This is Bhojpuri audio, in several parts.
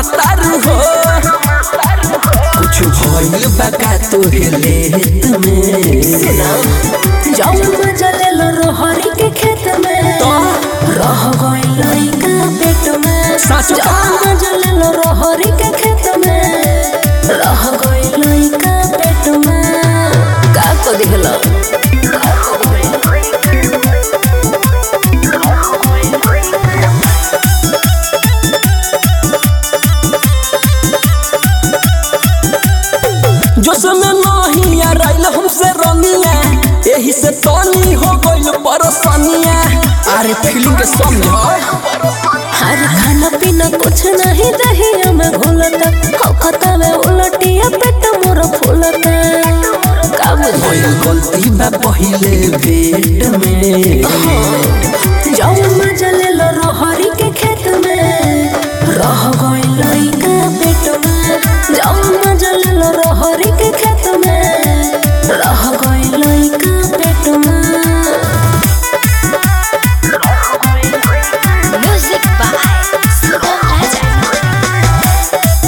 तारू हो कुछ भइल बा का तोहे लेत में जाऊं मजा ले लो रोहरी के खेत में तो रह गई लइका पेट में सच का? जाऊं मजा ले लो रोहरी के खेत में रह गई लइका पेट में का को दिखलो जो समय नहीं आ रही हमसे रनिया यही से तनी हो गइल परसनिया अरे फीलिंग के समझ हर खाना पीना कुछ नहीं रही हमें घोलता हौकता में उलटिया पेट मोर फूलता का बुझाई भइल गलती बा पहिले भेट में जाऊं मजा ले लो रोहरी के खेत में रह गई लइका पेट में जाऊं मजा ले लो रोहरी के खेत में रह गई लइका पेट में Music by Sugam Raja.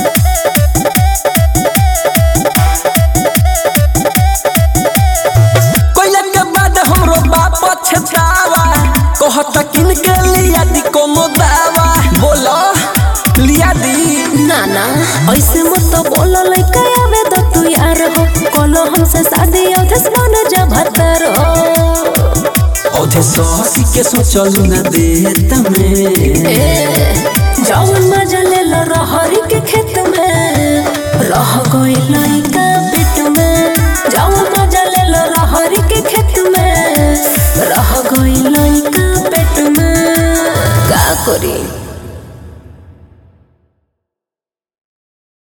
कोइला के बाद हमरो बाप छतावा कहत किन के लिया दी कोनो दावा बोलो लिया दी नाना ऐसे मत बोलो लइका आवे तो तू यार हो कोनो हमसे शादी औधस मन जा भतर हो औधे सौसी के सोचलू न देत में जाऊं मजा ले लो रहरी के खेत में रह गई लइका पेट में जाऊं मजा ले लो रहरी के खेत में रह गई लइका पेट में का करी